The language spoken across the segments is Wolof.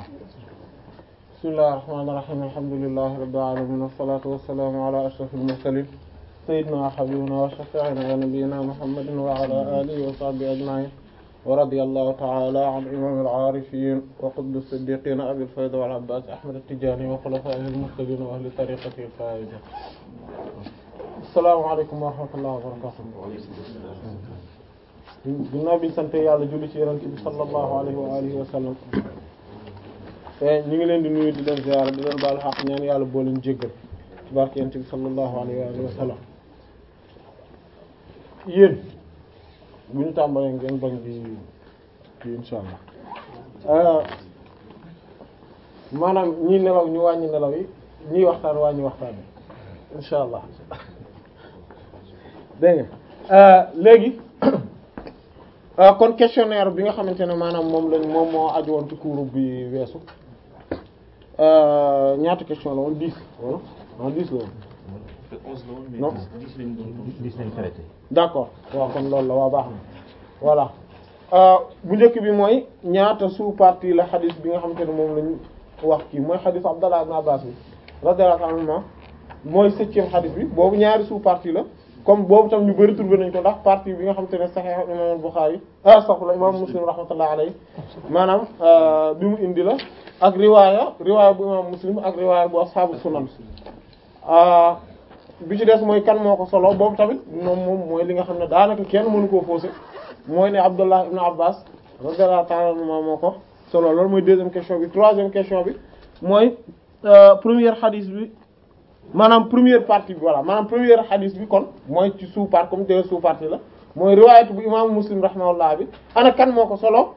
bismillahir rahmanir rahim alhamdulillahi rabbil alamin wassalatu wassalamu ala ashrafil mursalin sayyidina wa habibina wa shafi'ina wa nabiyyina muhammadin wa ala alihi wa sahbihi ajma'in wa radiyallahu ta'ala an imamil arifin wa qutbis siddiqin abil fayda wal abbas ahmad at-tijani wa khulafa'ihil muhtadin wa ahli tariqatihi al-faizin assalamu alaykum wa rahmatullahi wa barakatuh ginnaaw biñu sante yàlla julli ci yonent bi sallallahu alayhi wa alihi wa sallam ñu ngi leen di nuyu di leen ziyaara di leen baalu xaq ñaan yàlla boo leen jéggal ci barke yonent bi sallallahu alayhi wa alihi wa sallam yéen bu ñu tàmbalee ngeen bañ di di insha allah maanaam ñii nelaw ñu wàññi nelaw yi ñiy waxtaan wàññi waxtaan bi insha allah dégg nga léegi kon questionnaire bi nga xamante ne maanaam moom lañ moom moo aju woon ci cours bi weesu ñaata question la woon dix wala ah dix la woon. non dix lañ traité. d'accord waaw kon loolu la waa baax na voilà bu njëkk bi mooy ñaata sous-partie la xadis bi nga xamante ne moom lañ wax kii mooy xadis Abdallah ibn Abbas bi radiyallahu anhuma mooy septième xadis bi boobu ñaari sous-partie la. comme boobu tam ñu bari trouvé nañ ko ndax partie bi nga xamante ne Sahih imam Bukhari astaghfirullah imam Muslim rahmatullahi alayhi maanaam bi mu indi la ak riwaaya riwaaya bu imam Muslim ak riwaaya bu ashabu sunan bi ci des mooy kan moo ko solo boobu tamit moom moom mooy li nga xam ne daanaka kenn mënu koo fausser mooy ne Abdullah ibn Abbas radiyallahu ta'ala anhuma moo ko solo loolu mooy deuxième question bi troisième question bi mooy première hadith bi maanaam première partie bi voilà maanaam première hadith bi kon mooy ci sous part comme deux sous partie la mooy riwaayat bu imaamu muslim rahimahullah bi ana kan moo ko solo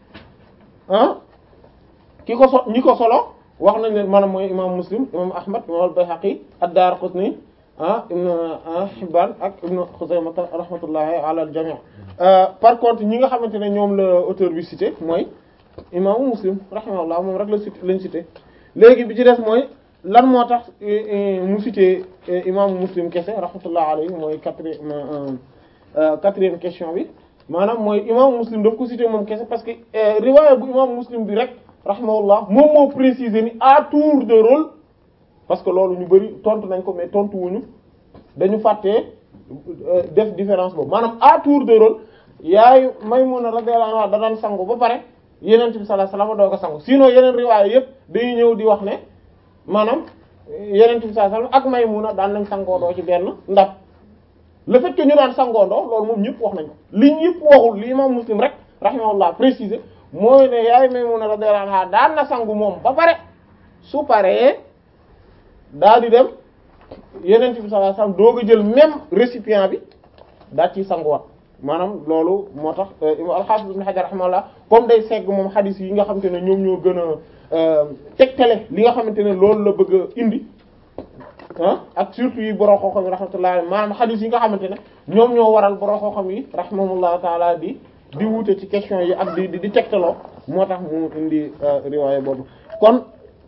ah ki ko so ñi ko solo wax nañ leen maanaam mooy imaamu muslim imaamu ahmad imam al-Bayhaqi ad-Daraqutni ah ibn Hibban ak ibn Khuzaymah rahmatullahi ala al-jami' par contre ñi nga xamante ne ñoom la auteur bi cité mooy imaamu muslim rahimahullah moom rek la cité lañ cité léegi bi ci des mooy lan moo tax mu cité imaamu muslim kese rahmatullah alayhi mooy quatrième quatrième question bi maanaam mooy imaamu muslim daf ko cité moom kese parce que riwaaya bu imaamu muslim bi rek rahmatullah moom moo préciser ni à tour de rôle parce que loolu ñu bari tontu nañ ko mais tontu wuñu dañu fàttee def différence boobu maanaam à tour de rôle yaayu Maymuna radiyallahu anha da daan sangu ba pare yeneen bi sallallahu alayhi wasallam doo ko sangu sinon yeneen riwaaya yépp dañuy ñëw di wax ne maanaam yeneen bi sallallahu alayhi wasallam ak Maymuna daan nañ sangoondoo ci benn ndab le fait que ñu daan sangoondoo loolu moom ñëpp wax nañ ko li ñëpp waxul li imam Muslim rek rahimahullah préciser mooy ne yaay Maymuna radiyallahu anha daan na sangu moom ba pare su paree daa di dem yeneen bi sallallahu alayhi wasallam doog a jël même récipient bi daa ciy sanguwaat maanaam loolu moo tax al-Hafiz Ibn Hajar rahimahullah comme day segg moom xadis yi nga xamante ne ñoom ñoo gën a tegtale li nga xamante ne loolu la bëgg a indi ah ak surtout yi borom xooxam yi rahmatullah maanaam xadis yi nga xamante ne ñoom ñoo waral borom xooxam yi rahimahullah taala di di wuute ci question yi ak di di tegtaloo moo tax mu indi riwaaya boobu kon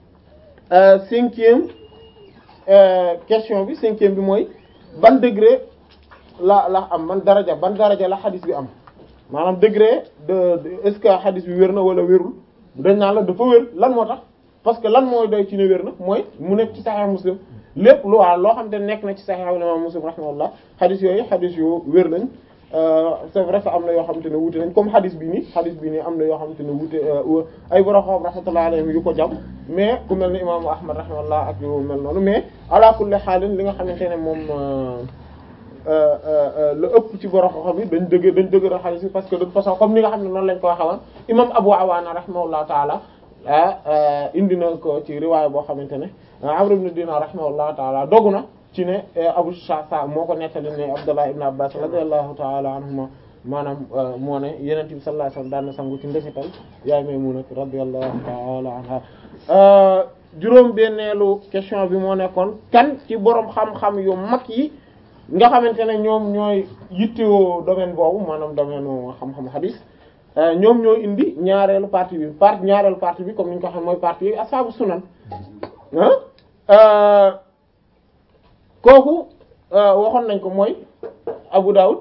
cinquième question bi cinquième bi mooy ban degré la la am man daraja ban daraja la xadis bi am maanaam degré de est-ce que xadis bi wér na wala wérul dañ naan la dafa wér lan moo tax parce que lan mooy doy ci ne wér na mooy mu nekk ci Sahih Muslim lépp lu waa loo xam te nekk na ci Sahih Imam Muslim rahimahullah xadis yooyu xadis yu wér nañ c'est vrai que am na yoo xamante ne wuute nañ comme xadis bi nii xadis bi nii am na yoo xamante ne wuute ay borom xam rahmatullah alayhim yu ko jàpp mais ku mel ne imaamu Ahmad rahimahullah ak yu mel noonu mais ala kulli xaalin li nga xamante ne moom la ëpp ci borom xam yi dañ dëgg dañ dëgg xadis bi parce que de toute façon comme ni nga xam ne noonu lañ ko waxee woon imam Abu Awaana rahimahullah taala indi na ko ci riwaaya boo xamante ne Amr ibn Dinar rahimahullah taala dogu na ci ne Abu Shasa moo ko nettali ne Abdullah ibn Abbas radiyallahu taala anhuma maanaam moo ne Yonent bi sallallahu alayhi wasallam daan na sangu ci ndesital yaay Maymuna radiyallahu taala anha juróom benneelu question bi moo nekkoon kan ci borom xam-xam yu mag yi nga xamante ne ñoom ñooy yittewoo domaine boobu maanaam domaine xam-xam hadis ñoom ñoo indi ñaareelu partie bi partie ñaareelu partie bi comme ni ñu ko xam mooy partie yi ashaabu sunan ah kooku waxoon nañ ko mooy Abu Dawud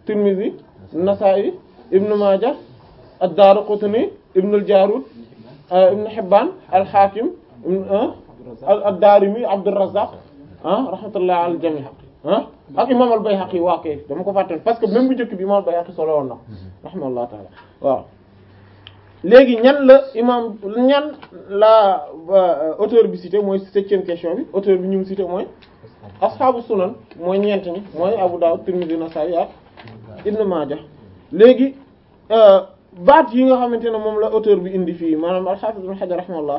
Tirmidhi Nasa'i Ibn Majah ad-Daraqutni Ibn al-Jarud ibn Hibban al-Hakim ad-Darimi Abdurrazzaq ah rahmatullah al jami ah ak imam al-Bayhaqi waa kay dama ko fàtte parce que même bu njëkk bi imam al-Bayhaqi solo woon na rahmatullah taala waaw léegi ñan la imam ñan la auteur bi cité mooy septième question bi auteur bi ñu ngi cité mooy ashabu sunan mooy ñeent ñi mooy Abu Dawud Tirmidhi Nasa'i ak Ibn Majah léegi baat yi nga xamante ne moom la auteur bi indi fii maanaam al-Hafiz Ibn Hajar rahimahullah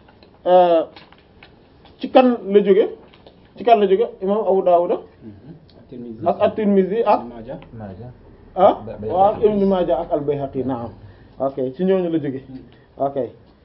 ci kan la jóge ci kan la jóge imam Abu Dawud ak at-Tirmidhi ak ah waaw ak Ibn Majah ak al-Bayhaqi naam ok ci ñooñu la jóge ok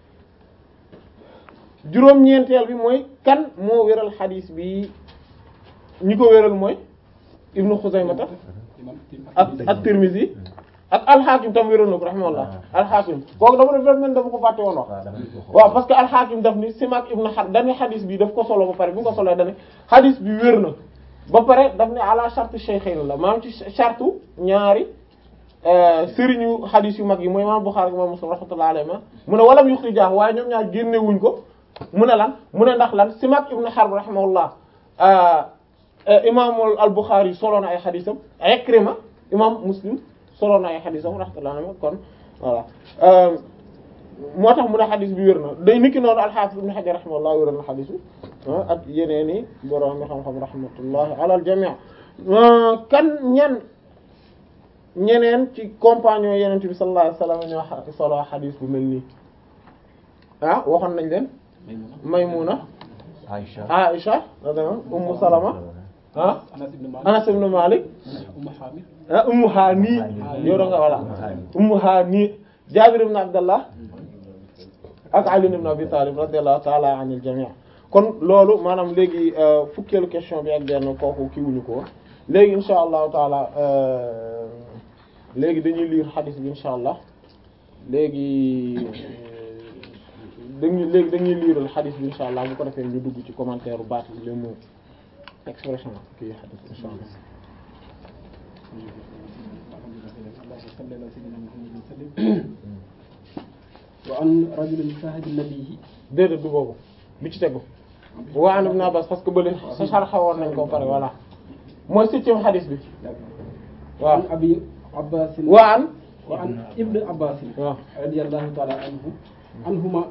juróom-ñeenteel bi mooy kan moo wéral xadiis bi ñi ko wéral mooy Ibn Khuzaymata ak at-Tirmidhi ak al-Hakim tam wéral na ko rahimahullah al-Hakim kooku dama def mel dama ko fàtte woon wax waaw parce que al-Hakim daf ni Simak ibn Harb dani xadis bi daf ko solo ba pare bi nga ko solo dani xadis bi wér na ba pare daf ne ala charte shaykhayn la maanaam ci charte ñaari sëriñu xadis yu mag yi mooy imam Bukhari ak imam Muslim rahmatullahi alayhi mu ne walam yukhrijah waaye ñoom ñaar génne wuñ ko mu ne lan mu ne ndax lan Simak ibn Harb rahimahullah imam al-Bukhari solo na ay xadisam Ikrima imam Muslim solo na ay xadisam rahmatullahi alayhi kon voilà moo tax mu ne xadis bi wér na day niki noonu al-Hafiz Ibn Hajar rahimahullah wéral na xadis bi ak yeneen i borom mi xam-xam rahmatullahi ala al-jami' kan ñan ñeneen ci compagnon yeneen bi sallallahu alayhi wasallam ñoo solo xadis bu mel nii ah waxoon nañ leen Maymuna Aïcha Aïcha Ummu Salama ah Anas ibn Malik ah Ummu Hani yow da nga voilà Ummu Hani Jaabir ibn Abdallah ak Ali ibn Abi Talib radiyallahu ta'ala anil jami' kon loolu maanaam léegi fukkeelu question bi ak benn kooku kii wuñu ko léegi insha allahu taala léegi dañuy lire hadith bi insha allah léegi dañuy léegi dañuy lire hadith bi insha allah bu ko defee ñu dugg ci commentaire baat yi le mot expression kii hadith insha allah wa an rajulin sahibi nabii déedéet du boobu bi ci tegu wa an ibn Abbas parce que bële sa sarxa woon nañ ko pare voilà mooy septième hadith bi waaw an abi abbas wa an wa an ibn abbas waaw radiyallahu ta'ala anhu anhuma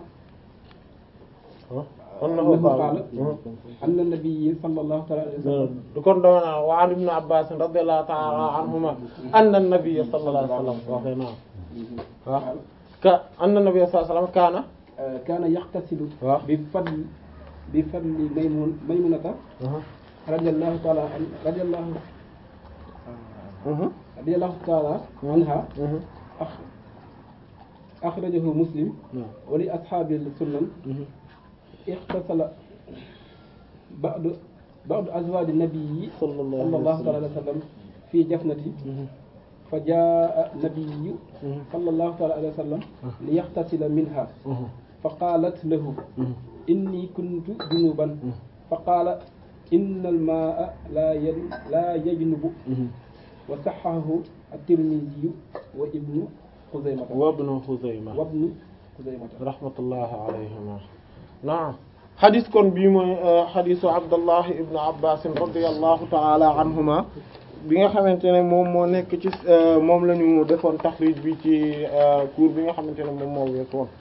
annahu annahu qaala qaala anna nabiyyi sallallahu ta'ala alayhi wa sallam kon dama naa wa an ibn Abbas radiyallahu ta'ala anhuma anna an-nabiy sallallahu alayhi wa sallam waxee naa waaw ka anna an-nabiy sallallahu alayhi wa sallam kaana kaana yaxtasilu waaw bi fadli bi fadli maymun maymunata radiyallahu ta'ala an radiyallahu radiyallahu ta'ala anha أخ- أخرجه مسلم ولأصحاب السنن اغتسل بعض بعض أزواج النبي صلى الله صلى الله عليه عليه وسلم في جفنته فجاء النبي صلى الله عليه وسلم ليغتسل منها فقالت له إني كنت جنوبا فقال إن الماء لا ين- لا يجنب وصححه الترمذي وابن خزيمة wa ibn Khuzaymah وابن خزيمة rahmatullahi alayhima naam xadis kon bii mooy xadisu Abdullah ibn Abbas radiyallahu ta'ala anhuma bi nga xamante ne moom moo nekk ci moom la ñu defoon taxrij bi ci cours bi nga xamante ne moom moo weesu woon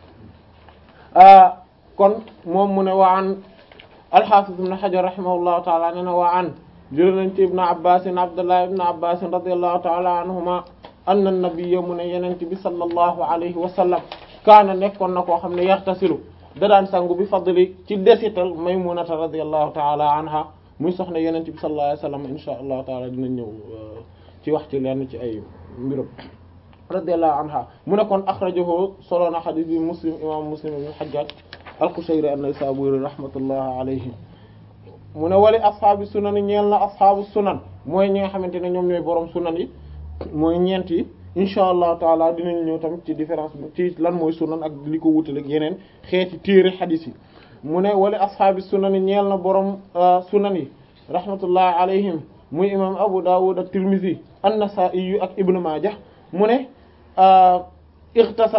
kon moom mu ne wa an al-Hafiz ibn Hajar rahimahullahu ta'ala nee na wa an jël nañ ci ibn Abbas Abdullah ibn Abbas radiyallahu ta'ala anhuma anna nabiyya mu ne yenente bi sallallahu alayhi wa sallam kaana nekkoon na koo xam ne yaxtasilu da daan sangu bi fadli ci desital Maymunata radiyallahu ta'ala anha muy soxna yenente bi sallallahu alayhi wa sallam insha allahu taala dina ñëw ci wax ci lenn ci ay mbirum radiyallahu anha mu ne kon akhrajahu solo na hadith bi muslim imam muslim ibn hajjaj al-Qushayri an-Naysaburi rahmatullahi alayhi mu ne wali ashaabi sunan yi ñeel na ashaabu sunan mooy ñi nga xamante ne ñoom ñooy borom sunan yi mooy ñeent yi insha allahu taala dinañ ñëw tamit ci différence bi ci lan mooy sunan ak li ko wutale ak yeneen xeeti téere xadiis yi mu ne wali ashaabi sunan yi ñeel na borom sunan yi rahmatullahi alayhim muy imam Abu Dawud ak Tirmizi an-Nasa'i ak Ibn Majah mu ne ightasala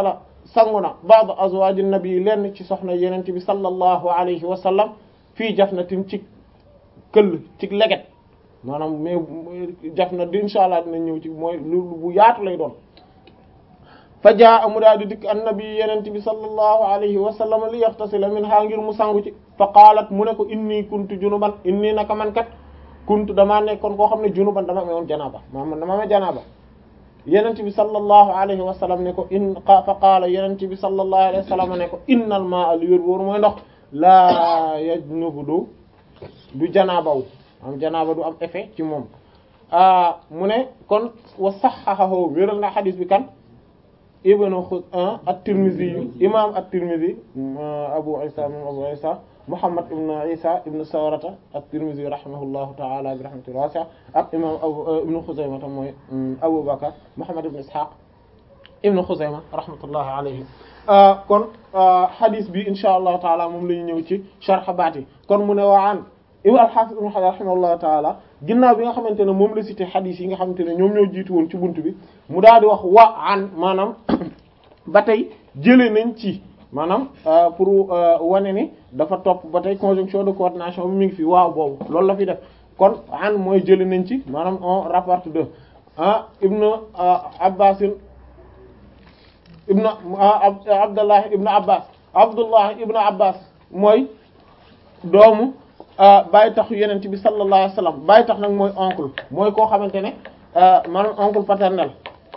sangu na ba'd azwaji nabi lenn ci soxna yenent bi sallallahu alayhi wa sallam fii jafnatin ci këll ci leget maanaam mais jafna di insha allah dina ñëw ci mooy lu bu yaatu lay doon fa jaa amu daal di dikk annabi yenent bi sallallahu alayhi wa sallam li yaxtasila min ha ngir mu sangu ci fa qaalat mu ne ko inni kuntu junuban inni naka man kat kuntu damaa nekkoon koo xam ne junuban dama amoon janaaba maanaam dama amee janaaba yenent bi sallallahu alayhi wa sallam ne ko in fa qaala yenent bi sallallahu alayhi wa sallam ne ko innal maa'a li wér wóor mooy ndox laa yajnubu du du janaabaw am janaaba du am effet ci moom mu ne kon wa sahhahahu wéral na xadis bi kan ibnu xuz at-Tirmidhi yu imam at-Tirmidhi Abu Isa moom Abu Isa Muhammad ibn Isa ibn Sawrata at-Tirmidhi rahimahullahu ta'ala bi rahmatin wasi'a ak imam Abu ibn Khuzaymah tam mooy Abu Bakr Muhammad ibn Ishaq ibn Khuzaymah rahmatullahi alayhi kon hadith bi insha Allah ta'ala moom la ñu ñëw ci sharh baat yi kon mu ne waan imam al-Hafiz ibn Hajar rahimahullahu ta'ala ginnaaw bi nga xamante ne moom la cité hadith yi nga xamante ne ñoom ñoo jiitu woon ci buntu bi mu daal di wax wa an maanaam ba tey jëlee nañ ci maanaam pour wane ni dafa topp ba tey conjonction de coordination bi mi ngi fi waaw boobu loolu la fi def kon an mooy jëlee nañ ci maanaam on rapporte de ah ibnu abbasin ibnu abdullah ibnu abbas abdullah ibnu abbas mooy doomu bàyyi taxu yeneen bi sallallahu alayhi wasallam bàyyi tax nag mooy oncle mooy koo xamante ne maanaam oncle paternel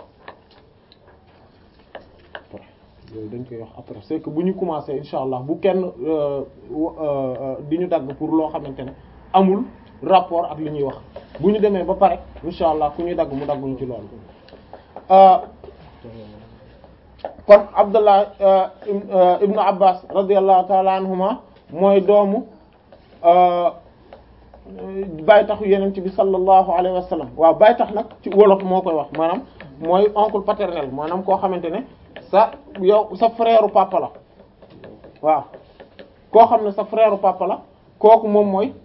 yooyu dañ koy wax après c'est que bu ñu commencé insha allah bu kenn di ñu dagg pour loo xamante ne amul rapport ak li ñuy wax bu ñu demee ba pare insha allah ku ñuy dagg mu dagguñu ci loolu kon abdullah ibnu abbas radiallahu taala anhuma mooy doomu bàyyi taxu yeneen ci bi sallallahu alayhi wa sallam waaw bàyyi tax nag ci wolof moo koy wax maanaam mooy oncle paternel maanaam koo xamante ne sa yow sa frère papa la waaw koo xam ne sa frère papa la kooku moom mooy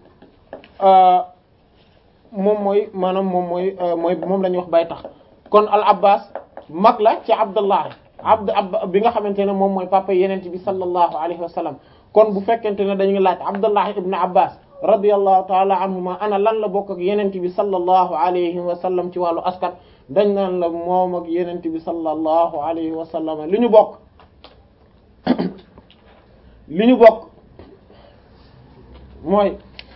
moom mooy maanaam moom mooy mooy moom la ñuy wax bàyyi tax kon al abbas mag la ci abdullah abd ab bi nga xamante ne moom mooy papa yeneen bi sallallahu alayhi wa sallam kon bu fekkente ne dañuy laaj abdullah ibn abbas radiyallahu taala anhuma ana lan la bokk ak yenent bi sallallahu alayhi wa sallam ci wàllu askan dañ naan la moom ak yenent bi sallallahu alayhi wa sallam li ñu bokk li ñu bokk mooy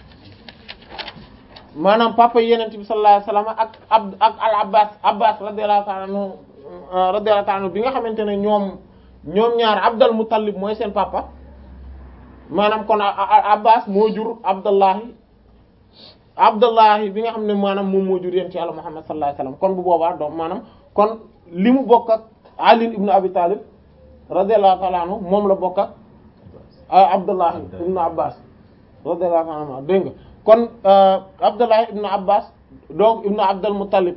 maanaam papa yenent bi sallallahu alayhi wa sallam ak ab ak al abbas abbas radiyallahu taala anhu radiyallahu taala anhu bi nga xamante ne ñoom ñoom ñaar abdal muttalib mooy seen papa maanaam kon abbas moo jur abdullahi abdullahi bi nga xam ne maanaam moom moo jur yéen ci yàlla muhammad sallallahu alayhi wasallam kon bu boobaa donc maanaam kon li mu bokk ak ali ibnu abi talib radiyallahu ta'ala anhu moom la bokk ak abdullahi ibnu abbas radiyallahu ta'ala anhu dégg nga kon abdullahi ibnu abbas donc ibnu abdul muttalib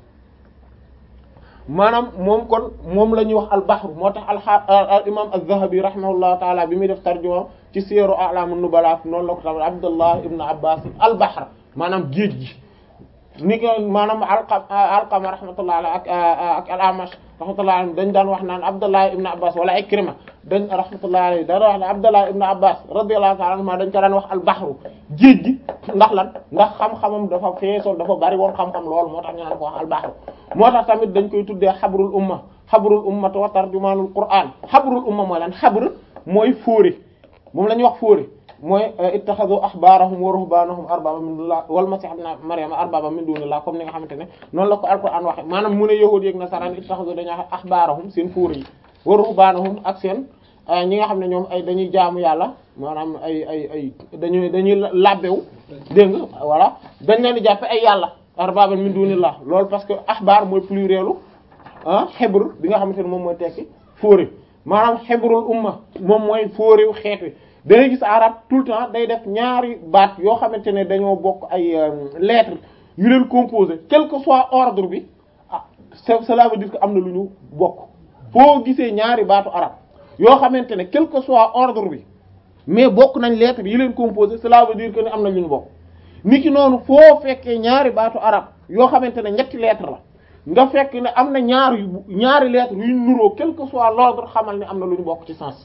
maanaam moom kon moom la ñuy wax al-bahr moo tax al imam az-zahabi rahimahullahu taala bi muy def tarjuma ci siyaru a'lamun nubala noonu la ko tamit abdullah ibn abbas al-bahr maanaam géej gi ni ko maanaam alqam alqama rahmatullah alayhi ak ak al-amash rahmatullah alayhi dañ daan wax naan abdullah ibn abbas wala ikrima dañ rahmatullah alayhi daan wax ne abdullah ibn abbas radiyallahu ta'ala anhuma dañ ko daan wax al-bahru géej gi ndax lan ndax xam-xamam dafa feesoon dafa bari woon xam-xam lool moo tax ñu naan ko wax al-bahru moo tax tamit dañ koy tuddee xabrul umma xabrul ummati wa tarjumaanul qur'an xabrul umma mooy lan xabr mooy fóore moom la ñuy wax fóore mooy ittaxadu ahbaarahum wa ruhbaanahum arbaba min dunillah wal masih ibn maryama arbaba min dunillah comme ni nga xamante ne noonu la ko alquran waxe maanaam mu ne yahuud yeek nasaraan ittaxadu dañuy wax ahbaarahum seen fóore yi wa ruhbaanahum ak seen ñi nga xam ne ñoom ay dañuy jaamu yàlla maanaam ay ay ay dañuy dañuy labbewu dégg nga voilà dañ leen di jàppe ay yàlla arbaba min dunillah loolu parce que ahbaar mooy plurielu ah xebru bi nga xamante ne moom mooy tekki fóore maanaam xebrul umma moom mooy fóorewu xeet wi da ngay gis arab tout le temps day def ñaari baat yoo xamante ne dañoo bokk ay lettres yu leen composé quel que soit ordre bi ah cela veut dire que am na lu ñu bokk foo gisee ñaari baatu arab yoo xamante ne quel que soit ordre bi mais bokk nañ lettres yi leen composé cela veut dire que ne am na lu ñu bokk niki noonu foo fekkee ñaari baatu arab yoo xamante ne ñetti lettres la nga fekk ne am na ñaar yu ñaari lettres yu nuroo quel que soit l'ordre xamal ne am na lu ñu bokk ci sens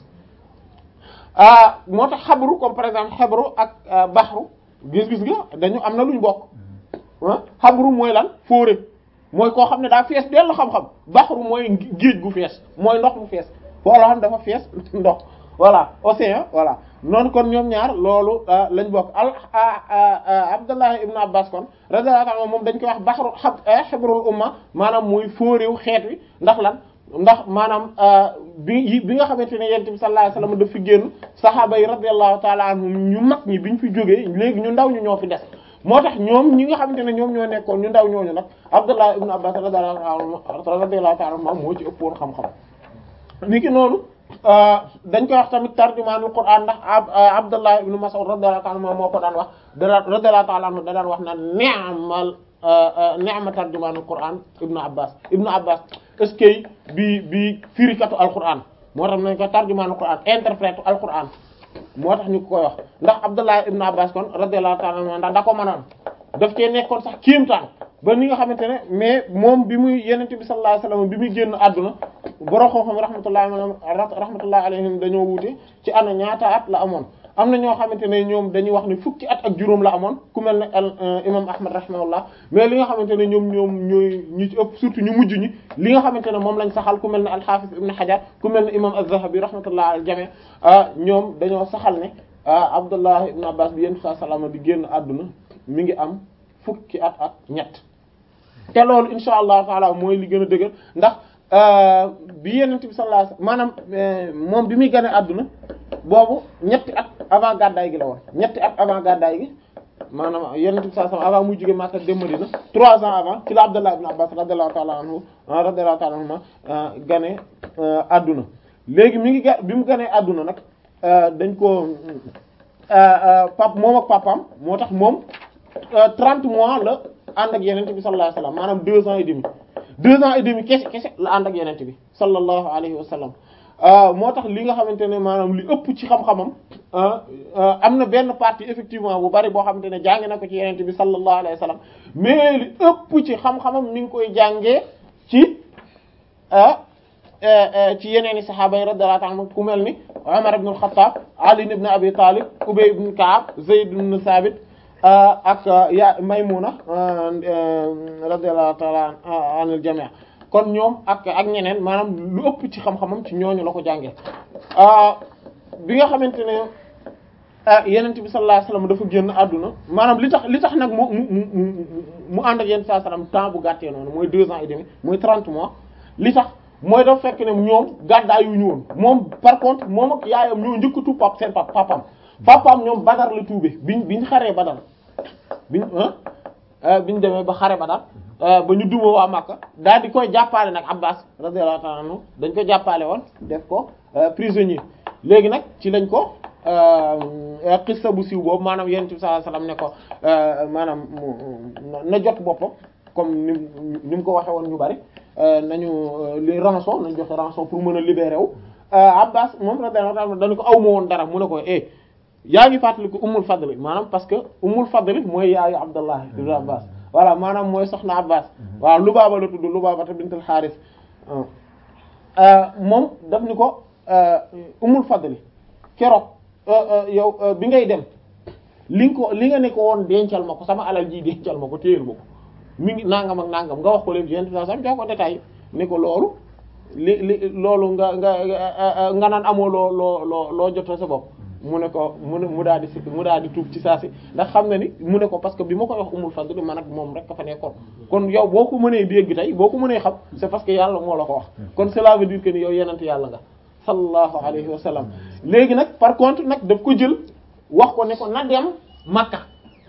ah moo tax xabru comme par exemple xabru ak baxru gis-gis nga dañu am na lu ñu bokk ah xabru mooy lan fóore mooy koo xam ne daa fees dellu xam-xam baxru mooy géej gu fees mooy ndox mu fees foo loo xam dafa fees ndox voilà océan voilà noonu kon ñoom ñaar loolu lañ bokk al Abdullah ibn Abbas kon radiyallahu anhu moom dañ koy wax baxru xibrul umma maanaam muy fóoréew xeet wi ndax lan ndax maanaam bi bi nga xamante ne yonent bi sallallahu alayhi wasallam daf fi génn saxaaba yi radiyallahu ta'ala anhum ñu mag ñi biñ fi jógee léegi ñu ndaw ñu ñoo fi des moo tax ñoom ñi nga xamante ne ñoom ñoo nekkoon ñu ndaw ñooñu nag Abdullah ibn Abbas radiyallahu ta'ala anhu moo ci ëppoon xam-xam ni ki noonu dañ koy wax tamit tarjumaanul Qur'an ndax Abdullah ibn Mas'ud radiyallahu ta'ala anhu moo ko daan wax da radiyallahu ta'ala anhu da daan wax naan ni'mal ni'ma tarjumaanul Qur'an ibnu Abbas ibnu Abbas est-ce que bi bi firikatu alquran moo tax nañ ko tarjumaanul Qur'an interprète alquran moo tax ñu ko koy wax ndax Abdullah ibnu Abbas kon radiyallahu ta'ala anhu ndax da ko mënoon daf cee nekkoon sax kéemtaan ba ni nga xamante ne mais moom bi muy yenente bi sallallahu alayhi wasallam bi muy génn àdduna borom xam-xam rahmatullahi rahmatullahi alayhim dañoo wuute ci ana ñaata at la amoon am na ñoo xamante ne ñoom dañuy wax ne fukki at ak juróom la amoon ku mel ne al imam ahmad rahimahullah mais li nga xamante ne ñoom ñoom ñooy ñu ci ëpp surtout ñu mujj ñi li nga xamante ne moom lañ saxal ku mel ne al-hafiz ibn hajar ku mel ne imam az-zahabi rahmatullah al jami ñoom dañoo saxal ne abdullah ibn abbas bi yenn saa salama di génn àdduna mi ngi am fukki at ak ñett te loolu insha allahu taala mooy li gën a dëgër ndax bi yenent bi sallallahu alayhi wasallam maanaam moom bi muy gane àdduna boobu ñetti at avant gàddaay gi la woon ñetti at avant gàddaay gi maanaam yenent bi sallallahu alayhi wasallam avant muy jóge Makka dem Madina trois ans avant ci la Abdullah ibn Abbas radiyallahu ta'ala anhu radiyallahu ta'ala anhuma gane àdduna léegi mi ngi ga bi mu ganee àdduna nag dañ ko pap moom ak papam moo tax moom trente mois la ànd ak yenente bi sallallahu alayhi wasallam maanaam deux ans et demi deux ans et demi kese kese la ànd ak yenente bi sallallahu alayhi wasallam moo tax li nga xamante ne maanaam li ëpp ci xam-xamam am na benn partie effectivement bu bari boo xamante ne jàng na ko ci yenente bi sallallahu alayhi wasallam mais li ëpp ci xam-xamam mi ngi koy jàngee ci ci yeneen i saxaaba yi radiyallahu anhum ku mel ni Umar ibn al-Khattab Ali ibn Abi Talib Ubay ibn Ka'ab Zayd ibn Thabit ak ya Maymuna radiyallahu ta'ala anil jami' kon ñoom ak ak ñeneen maanaam lu ëpp ci xam-xamam ci ñooñu la ko jàngee bi nga xamante ne yenent bi sallallahu alayhi wasallam dafa génn àdduna maanaam li tax li tax nag mu mu mu mu ànd ak yenn saa sallam temps bu gàttee noonu mooy deux ans et demi mooy trente mois li tax mooy dafa fekk ne ñoom gàddaa yu ñu woon moom par contre moom ak yaayam ñoo njëkk a tuub pap seen pap papam papam ñoom badar la tuube biñ biñ xaree badar biñ biñ demee ba xare badar ba ñu duma waa Makka daal di koy jàppale nag Abbas radiyallahu ta'ala anhu dañ ko jàppale woon def ko prisonnier léegi nag ci lañ ko xissa bu siiw boobu maanaam yonent bi sallallahu alayhi wasallam ne ko maanaam na jot boppam comme ni ni mu ko waxee woon ñu bari nañu li rançon nañ joxe rançon pour mën a libérer wu Abbas moom radiyallahu ta'ala dañu ko aw ma woon dara mu ne ko eh yaa ngi fàttali ko Ummul Fadl maanaam parce que Ummul Fadl mooy yaayu Abdallah ibn Abbas voilà maanaam mooy soxna Abbas waaw Lubaaba la tudd Lubaaba bint al-Harith moom daf ni ko Ummul Fadl keroog yow bi ngay dem li nga ko li nga ne ko woon dencal ma ko sama alal ji dencal ma ko téyel ma ko mi ngi nangam ak nangam nga wax ko leen yent sam jox ko détail ne ko loolu li li loolu nga nga nga naan amoo loo loo loo loo jotoo sa bopp mu ne ko mu ne mu daal di si mu daal di tuub ci saa si ndax xam na ni mu ne ko parce que bi ma koy wax umul fadl man ak moom rek ka fa nekkoon kon yow boo ko mënee dégg tey boo ko mënee xam c'est parce que yàlla moo la ko wax kon cela veut dire que ni yow yenent yàlla nga sallallahu alayhi wa sallam léegi nag par contre nag daf ko jël wax ko ne ko na dem Makka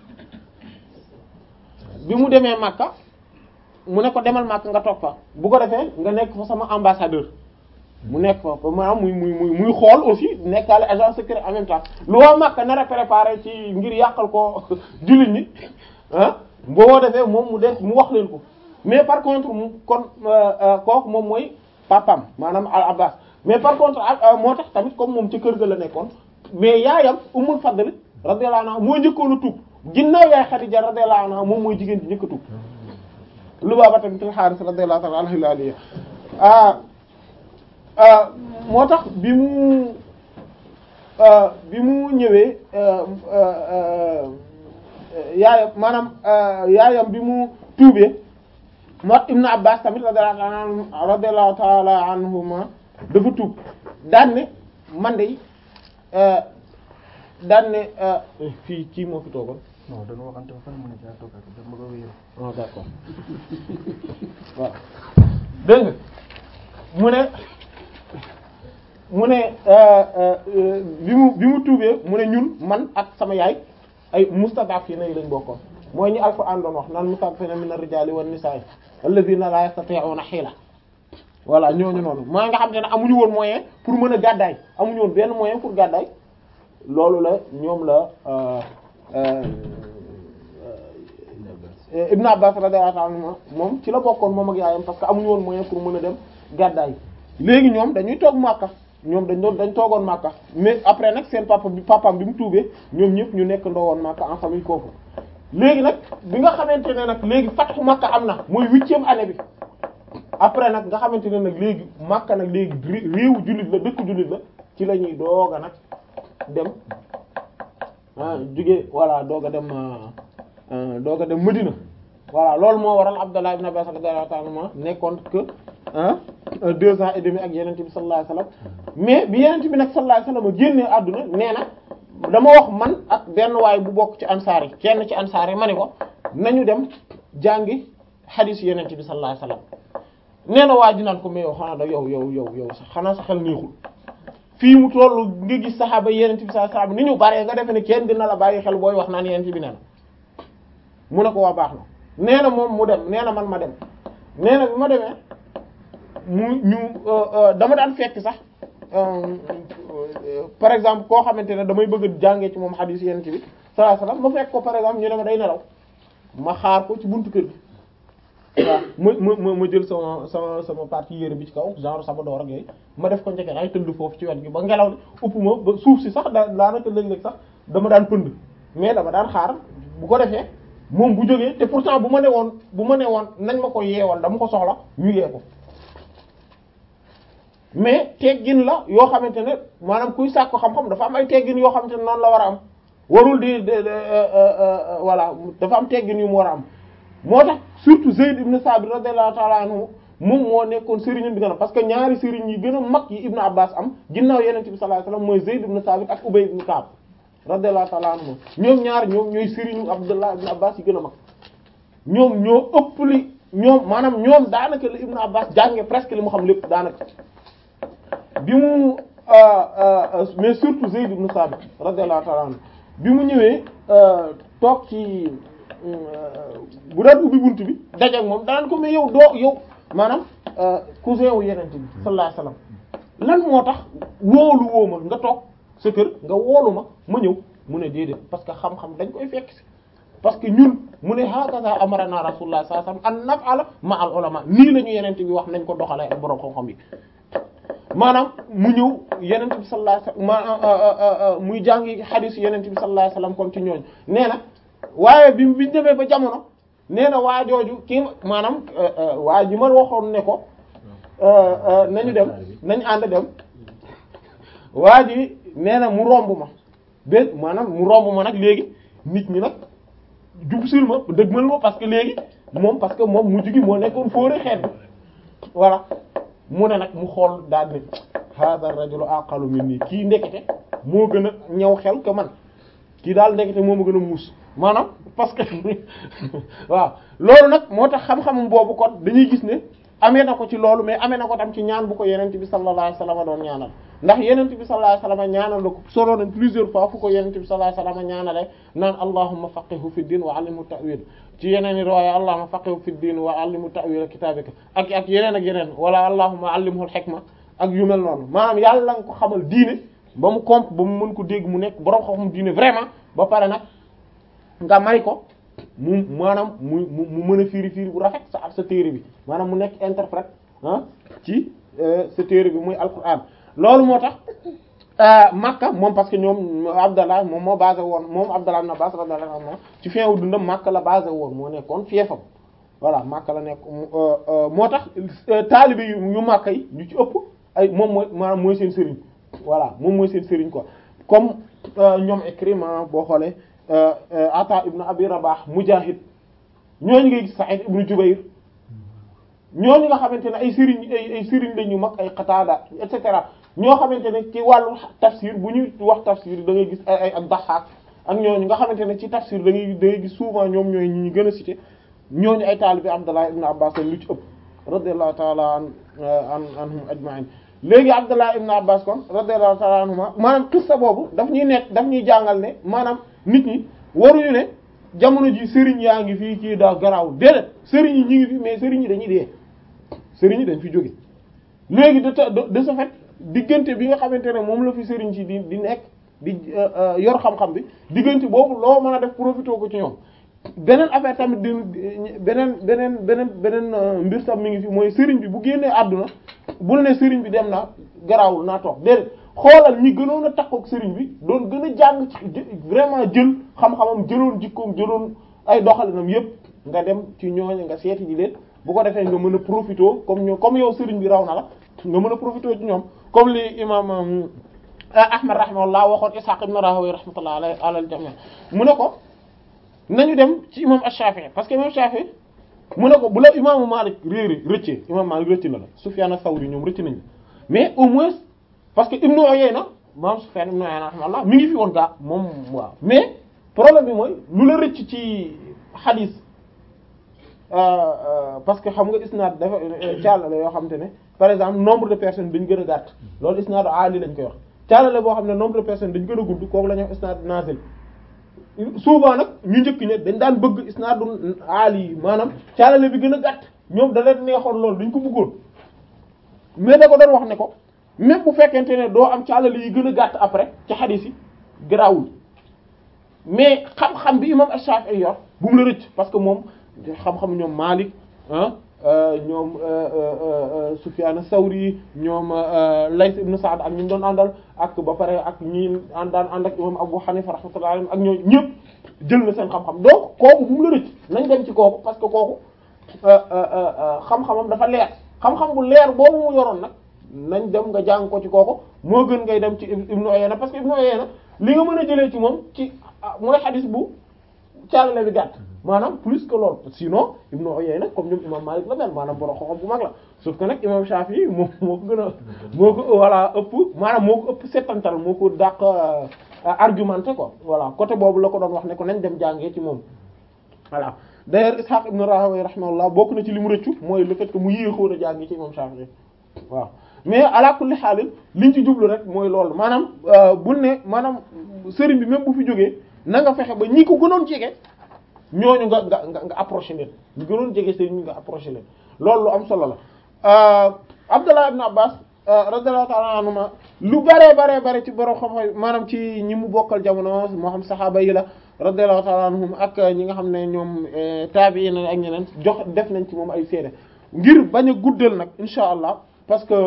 bi mu demee Makka mu ne ko demal Makka nga toog fa bu ko defee nga nekk fa sama ambassadeur mu nekk fa ba maanaam muy muy muy muy xool aussi nekkaale agent secret en même temps lu waa Makka nar a préparé ci ngir yàqal ko jullit ñi ah boo defee moom mu def mu wax leen ko mais par contre mu kon kooku moom mooy papam maanaam al Abbas mais par contre moo tax tamit comme moom ci kër ga la nekkoon mais yaayam Ummul Fadl radiyallahu anha moo njëkkoon a tuub ginnaaw yaay Xadija radiyallahu anha moom mooy jigéen ji njëkk a tuub Lubaaba bint al-Haaris radiyallahu ta'ala anha al-Hilaaliya ah ah moo tax bi mu ah, bi mu ñëwee ah, ah, ah, yaayam maanaam ah, yaayam bi mu tuubee moo Ibn Abbas tamit radiyallahu ta'ala anhu radiyallahu ta'ala anhuma dafa tuub daan ne man de ah, daan ne ah, fii kii moo fi toogoon. non dañoo waxante ba pare mu ne daa toog ak dama ko wéyal. ah d'accord waaw dégg nga mu ne mu ne euh, euh, bi mu bi mu tuubee mu ne ñun man ak sama yaay ay mustad'afina yi lañ bokkoon mooy ñu Alxuraan doon wax naan mustad'afina mina rijaali wan nisaa'i alladhina la yastati'una hiila voilà ñooñu noonu mooy nga xam te ne amuñu woon moyen pour mën a gàddaay amuñu woon benn moyen pour gàddaay loolu la ñoom la euh, euh, Ibn Abbas radiyallahu anhu moom ci la bokkoon moom ak yaayam parce que amuñu woon moyen pour mën a dem gàddaay léegi ñoom dañuy toog Makka ñoom dañ doon dañ toogoon Makka mais après nag seen papa bi papaam bi mu tuubee ñoom ñëpp ñu nekk ndoowoon Makka en famille foofu léegi nag bi nga xamante ne nag léegi fatxu Makka am na mooy huitième année bi après nag nga xamante ne nag léegi Makka nag léegi ré- réewu jullit la dëkk jullit la ci la ñuy doog a nag dem ah jóge voilà doog a dem ah doog a dem Medina voilà loolu moo waral Abdallah ibn Abbas radiyallahu ta'ala anhuma nekkoon que ah deux ans et demi ak yenente bi sallallahu alayhi wasallam mais bi yenente bi nag sallallahu alayhi wasallam génnee àdduna nee na dama wax man ak benn waay bu bokk ci ansaar yi kenn ci ansaar yi ma ni ko nañu dem jàngi hadith yenente bi sallallahu alayhi wasallam nee na waa ji naan ko mais yow xanaa da yow yow yow yow sax xanaa sa xel neexul fii mu tollu nga gis saxaaba yenente bi sallallahu alayhi wasallam ni ñu bare nga defe ne kenn dina la bàyyi xel booy wax naan yenente bi nee na mu ne ko waa baax na nee na moom mu dem nee na man ma dem nee na bi ma demee mu ñu dama daan fekk sax par exemple koo xamante ne damay bëgg a jàngee ci moom hadith yenn ci bi sallallahu alayhi wasallam ma fekk ko par exemple ñu ne ma day nelaw ma xaar ko ci buntu kër gi waaw ma ma ma jël sama sama sama partie yére bi ci kaw genre sama door ak yooyu ma def ko njëkk ay tëdd foofu ci wet gi ba ngelaw li upp ma ba suuf si sax daa daanaka léeg-léeg sax dama daan pënd mais dama daan xaar bu ko defee moom bu jógee te pourtant bu ma ne woon bu ma ne woon nañ ma ko yeewal dama ko soxla ñu yee ko mais teggin la yoo xamante ne maanaam kuy sàkk xam-xam dafa am ay teggin yoo xamante ne noonu la war a am warul di de voilà dafa am teggin yu mu war a am moo tax surtout Zayd ibn Sabit radiyallahu ta'ala anhu moom moo nekkoon sëriñam bi gën a parce que ñaari sëriñ yi gën a mag yi Ibn Abbas am ginnaaw Yonent bi sallallahu alayhi wasallam mooy Zayd ibn Sabit ak Ubay ibn Ka'b radiyallahu ta'ala anhu ñoom ñaar ñoom ñooy sëriñu Abdullah ibn Abbas yi gën a mag ñoom ñoo ëpp li ñoom maanaam ñoom daanaka li Ibn Abbas jànge presque li mu xam lépp daanaka bi mu mais surtout Zayd ibn Sabit radiyallahu ta'ala anhu bi mu ñëwee toog ci bu daan ubbi bunt bi dajeek moom danaan ko mais yow doo yow maanaam cousin wu yenente bi sallallahu alayhi wasallam lan moo tax woolu woo ma nga toog sa kër nga woolu ma ma ñëw mu ne déedéet parce que xam-xam dañ koy fekk si parce que ñun mu ne hakaza amarana rasulullah sallallahu alayhi wasallam an naf'ala ma al ulama nii la ñu yenente bi wax nañ ko doxalee ak borom xam-xam yi maanaam mu ñëw yenente bi sallallahu alayhi wasallam muy jàngi hadith yenente bi sallallahu alayhi wasallam kon ci ñooñ nee na waaye bi biñu demee ba jamono nee na waa jooju kii maanaam waa ji ma waxoon ne ko nañu dem nañu ànd dem waa ji nee na mu romb ma bé maanaam mu romb ma nag léegi nit ñi nag jub sul ma dëgmal ma parce que léegi moom parce que moom mujj gi moo nekkoon fóore xeet bi voilà mu ne nag mu xool daal ne hada rajulu aqalu minni kii ndekete moo gën a ñëw xel que man kii daal ndekete moo ma gën a muus maanaam parce que waaw loolu nag moo tax xam-xamum boobu kon dañuy gis ne amee na ko ci loolu mais amee na ko tam ci ñaan bu ko yenent bi sallallahu alayhi wasallam doon ñaanal ndax yenent bi sallallahu alayhi wasallam ñaanal la ko solo nañ plusieurs fois fu ko yenent bi sallallahu alayhi wasallam ñaanale naan allahumma faqihu fi din wa allimhu ta'wil ci yeneen i riwaaya allahumma faqihu fi din wa allimhu ta'wil kitabika ak ak yeneen ak yeneen wala allahumma allimhu al-hikma ak yu mel noonu maanaam yàlla nga ko xamal diine ba mu comp ba mu mën ko dégg mu nekk borom xam-xam diine vraiment ba pare nag nga may ko mu maanaam mu mu mën a firi firi bu rafet sa ak sa téere bi maanaam mu nekk interprète ah ci sa téere bi muy alquran loolu moo tax Makka moom parce que ñoom Abdallah moom moo basé woon moom Abdallah ibn Abbas radiyallahu anhu ci fin wu dundam Makka la basé woon moo nekkoon fiefam voilà Makka la nekk moo tax taalibe yu yu Makka yi ñu ci ëpp ay moom mooy maanaam mooy seen sëriñ voilà moom mooy seen sëriñ quoi comme ñoom Ikrima boo xoolee Ata ibn Abi Rabah Mujahid ñooñu ngay gis Sa'id ibn Jubayr ñooñu nga xamante ne ay sëriñ ay ay sëriñ la ñu mag ay Qatada et cetera ñoo xamante ne ci wàllu tafsir bu ñuy wax tafsir da ngay gis ay ay ak Dahhak ak ñooñu nga xamante ne ci tafsir da ngay da ngay gis souvent ñoom ñooy ñi ñu gën a cité ñooñu ay taalibi Abdullah ibn Abbas lañ lu ci ëpp radiyallahu ta'ala an an anhum ajma'in léegi Abdullah ibn Abbas kon radiyallahu ta'ala anhuma maanaam qissa boobu daf ñuy nekk daf ñuy jàngal ne maanaam nit ñi waruñu ne jamono ji sëriñ yaa ngi fii kii daa garaaw déedéet sëriñ yi ñi ngi fi mais sëriñ yi dañuy dee sëriñ yi dañ fi jóge léegi de de ce fait diggante bi nga xamante ne moom la fi sëriñ si di di nekk di yor xam-xam bi diggante boobu loo mën a def profité ko ci ñoom beneen affaire tamit di beneen beneen beneen beneen mbir tam mi ngi fi mooy sëriñ bi bu génnee àdduna bul ne sëriñ bi dem na garaawul naa toog déedéet xoolal ñi gënoon a takkook sëriñ bi doon gën a jàng ci vraiment jël xam-xamam jëloon jikkoom jëloon ay doxalinam yépp nga dem ci ñooñu nga seeti ji leen bu ko defee nga mën a profité comme ñoo comme yow sëriñ bi raw na la nga mën a profité ci ñoom comme li imam Ahmad rahimahullah waxoon Ishaq ibn Rahawayh rahmatullah alayhi alal jami' mu ne ko nañu dem ci imam Ash-Shafi'i parce que imam Shafi'i mu ne ko bu la imaamu Malik réeri rëccee imam Malik rëcc na la Sufyan ath-Thawri ñoom rëcc nañu mais au moins parce que Ibn Uyayna moom Sufyan ibn Uyayna rahimahullah mi ngi fi woon gaa moom waaw mais problème bi mooy lu la rëcc ci hadith parce que xam nga isnaad dafa caalale yoo xamante ne par exemple nombre de personnes dañ gën a gàtt loolu isnaadu aali lañ koy wax caalale boo xam ne nombre de personnes dañ gën a gudd kooku la ñuy wax isnaad nazil souvent nag ñu njëkk ñe dañ daan bëgg isnaadu aali yi maanaam caalale bi gën a gàtt ñoom da leen neexoon loolu dañ ko bëggoon mais da ko doon wax ne ko même bu fekkente ne doo am caalale yi gën a gàtt après ci hadith yi garaawul mais xam-xam bi imam Ash-Shafi'i yor bu mu la rëcc parce que moom xam-xam ñoom Malik ah ñoom Sufyan as-Sawri ñoom Layth ibn Sa'd ak ñu doon àndal ak ba pare ak ñi daan ànd ak imam Abu Hanifa rahmatullahi alayhi ak ñoo ñëpp jël na seen xam-xam donc kooku bu mu la rëcc nañ dem ci kooku parce que kooku xam-xamam dafa leer xam-xam bu leer boobu mu yoroon nag nañ dem nga jàng ko ci kooku moo gën ngay dem ci Ibn Uyayna parce que Ibn Uyayna li nga mën a jëlee ci moom ci mooy xadis bu caalale bi gàtt maanaam plus que loolu sinon Ibn Uyayna comme ñoom imam Malik la mel maanaam borom xoxom bu mag la sauf que nag imam Shafi'i moo moo ko gën a moo ko voilà ëpp maanaam moo ko ëpp settantal moo ko dàq argumenté quoi voilà côté boobu la ko doon wax ne ko nañ dem jàngee ci moom voilà d'ailleurs Ishaq ibn Rahawayh rahimahullah bokk na ci li mu rëccu mooy le fait que mu yéexoon a jàngee ci imam Shafi'i waaw mais ala kulli xaalin liñ ci jublu rek mooy loolu maanaam bul ne maanaam sëriñ bi même bu fi jógee na nga fexe ba ñi ko gënoon jege ñooñu nga nga nga nga approché leen ñu gënoon jege sëriñ bi nga approché leen loolu lu am solo la Abdullah ibn Abbas radiyallahu ta'ala anhuma lu bare bare bare ci borom xam-xam maanaam ci ñi mu bokkal jamono moo xam saxaaba yi la radiyallahu ta'ala anhum ak ñi nga xam ne ñoom taabi'iin ak ñeneen jox def nañ ci moom ay seede ngir bañ a guddal nag insha allah parce que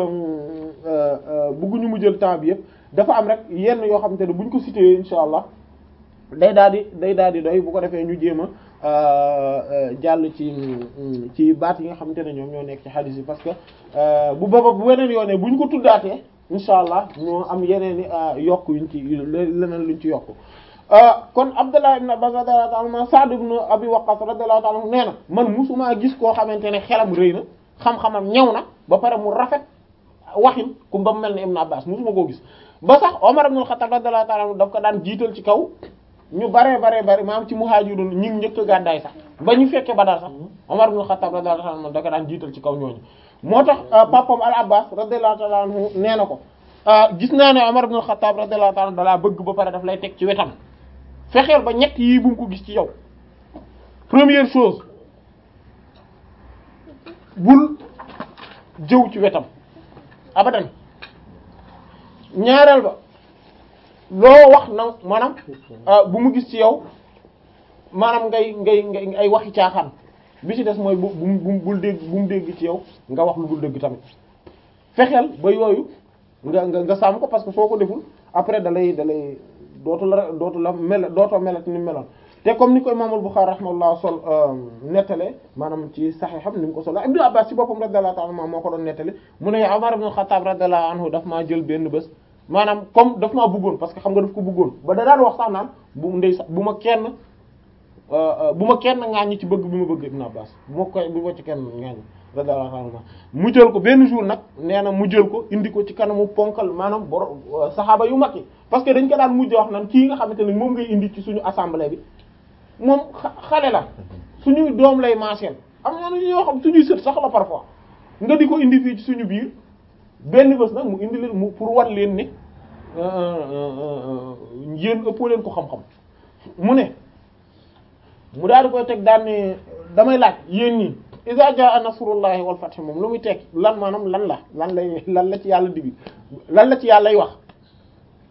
bëgguñu mu jël temps bi yëpp dafa am rek yenn yoo xamante ne buñ ko cité insha allah day daal di day daal di doy bu ko defee ñu jéem a jàll ci ci baat yi nga xamante ne ñoom ñoo nekk ci hadith yi parce que bu booba bu weneen yoonee buñ ko tuddaatee insha allah ñoo am yeneen i yokk yuñ ci leneen luñ ci yokk kon Abdullah ibn Abbas radiyallahu ta'ala anhu Sa'd ibn Abi Waqqas radiyallahu ta'ala anhu nee na man musuma gis koo xamante ne xelam rëy na xam-xamam ñëw na ba pare mu rafet waxin ku ba mu mel ne Ibn Abbas musuma koo gis ba sax Omar ibn al-Khattab radiyallahu ta'ala anhu daf ko daan jiital ci kaw ñu baree baree bari maam ci muhaajirun ñi ngi njëkk a gàddaay sax ba ñu fekkee Badar sax Omar ibn al-Khattab radiyallahu ta'ala anhu da ko daan jiital ci kaw ñooñu moo tax papam al-Abbas radiyallahu ta'ala anhu nee na ko gis naa ne Omar ibn al-Khattab radiyallahu ta'ala anhu dalaa bëgg ba pare daf lay teg ci wetam fexeel ba ñett yii bu mu ko gis ci yow première chose bul jëw ci wetam abadan ñaareel ba loo wax na maanaam bu mu gis ci yow maanaam ngay ngay ngay ay waxi caaxaan bi ci des mooy bu bu bul dégg bu mu dégg ci yow nga wax lu dul dégg tamit fexeel ba yooyu nga nga nga sàmm ko parce que soo ko deful après da lay da lay dootu la dootu la mel dootoo melat ni meloon te comme ni ko imam al-Bukhari rahimahullah sol nettale maanaam ci sahiham ni mu ko solo Ibnu Abbas ci boppam radiyallahu ta'ala moo ko doon nettale mu ne Umar ibn Khattab radiyallahu anhu daf maa jël benn bés maanaam comme daf maa bëggoon parce que xam nga daf ko bëggoon ba da daan wax sax naan bu ndey sax bu ma kenn bu ma kenn ŋaaññi ci bëgg bi ma bëgg Ibnu Abbas bu ma koy bu ma ci kenn ŋaaññi radiyallahu anhu mu jël ko benn jour nag nee na mu jël ko indi ko ci kanamu ponkal maanaam bor saxaaba yu mag yi parce que dañ ko daan mujj wax naan kii nga xamante ne moom ngay indi ci suñu assemblée bi moom xale la suñuy doom lay maaseel am na ñoo xam suñuy sët sax la parfois nga di ko indi fii ci suñu biir benn bés nag mu indi leen mu pour wan leen ne yéen ëppoo leen ko xam-xam mu ne mu daal di koy teg daan ne damay laaj yéen ñi iza jaa nasrullahi wal fath moom lu muy teg lan maanaam lan la lan lay lan la ci yàlla digg lan la ci yàlla lay wax